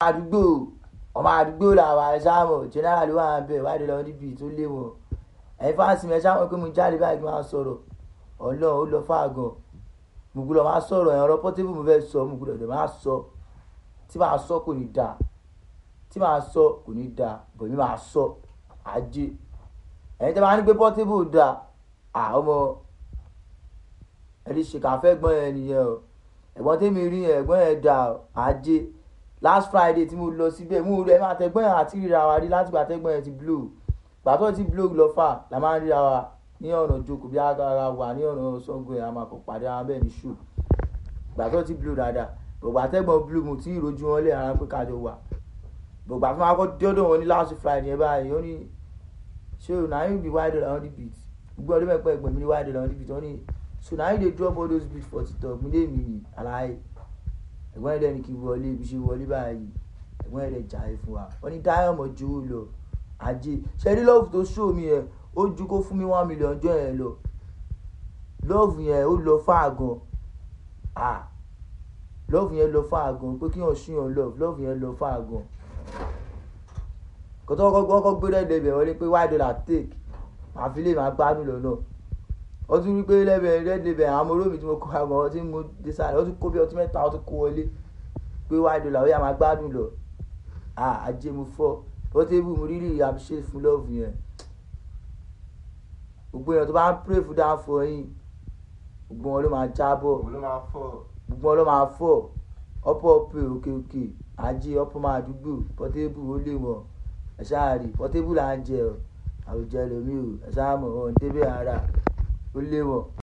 àdúgbò ọmọ àdúgbò làwọn àṣàmọ̀ general ló wà ń bẹ̀ wáyé lọ níbi tó lé wọn ẹ̀yin fáǹsì mi ẹ̀ ṣáwọn pé mo jáde báyìí kí n máa sọ̀rọ̀ ọlọ́run ó lọ fáàgàn mo gbọ́dọ̀ máa sọ̀rọ̀ ẹ̀rọ pọ́tébù mo fẹ́ sọ mo gbọ́dọ̀ dẹ̀ máa sọ tí màá sọ kò ní dáa tí màá sọ kò ní dáa bọ̀ mi máa sọ ajé ẹ̀yin tẹ́ máa ní pé pọ́tébù dáa à ọmọ ẹni ṣèkàfẹ́ gbọ́n yẹn nìyẹn o ẹ̀gbọ́n tèmi rí yẹn ẹ̀gbọ́n yẹn dáa ajé last friday tí mo lọ síbẹ̀ mú rẹ̀ máa tẹ́gbọ́n yẹn àti ríra wa rí láti gbà tẹ́gbọ́n yẹn ti blow gbàtọ́ ti blow lọ fà la máa ń ríra wa ní ọ̀nà jókòó bí ara wà ní ọ̀nà Ṣàngó yẹn a máa kọ̀ pàdé ara bẹ́ẹ̀ ní ṣù gbàtọ́ ti blow dáadáa bọ̀gbà tẹ́gbọ́n blow mo ti ìrojú wọn lé ara pé kájọ wà bọ̀gbà tó máa kọ́ dọ́dọ̀ wọn ní last friday yẹn báyìí ó ní ṣé o náà yóò be wide on the beat gbogbo ọdún mẹ́pẹ́ ẹ̀gbọ́n mi ní wide on the beat wọ́n ní so na you dey drop all those beats for tiktok mi lè mi àlàyé ẹ̀gbọ́n ẹ̀dẹ̀ ni kí n wọlé ibi ṣe wọlé báyìí ẹ̀gbọ́n ẹ̀dẹ̀ jàre fún wa wọ́n ní dáhùn mọ̀ ju lọ ajé ṣẹ́rí lọ́ọ̀fù tó ṣó mi yẹn ó ju kó fún mi one million jọ yẹn lọ lọ́ọ̀fù yẹn ó lọ fáàgàn à lọ́ọ̀fù yẹn lọ fáàgàn pé kí wọ́n ṣúyàn lọ́ọ̀fù lọ́ọ̀fù yẹn lọ fáàgàn kọ́tọ́ kọ́kọ́ gbé rẹ̀ lẹ́bẹ̀ẹ́ wọlé pé why dollar take màá fi lè máa gbádùn lọ́nà ó tún rí pé lẹ́bẹ̀ẹ́ red label àwọn ọmọ olómi tí mo kọ́ àgbọ̀n ọtí mo dé sáré ó tún kó bí ọtí mẹ́ta ó tún kó wọlé pé why dollar ó yà máa gbádùn lọ ajé mo fọ́ Portable mo rírì appreciate fún love yẹn gbogbo èèyàn tó bá ń pray fún dáńfọ yín gbogbo wọn ló máa jábọ̀ òun ló máa fọ́ gbogbo wọn ló máa fọ́ ọ̀pọ̀ ọ̀pẹ̀ òkè òkè ajé ọ̀pọ̀ máa dúgbò Portable ó lè wọ̀n ẹ̀ ṣáà rí Portable là ń jẹ ọ àwùjọ ẹlòmíì ò ẹ̀ ṣáà mọ̀ ọ́n débẹ̀ ara ó lé wọ̀n.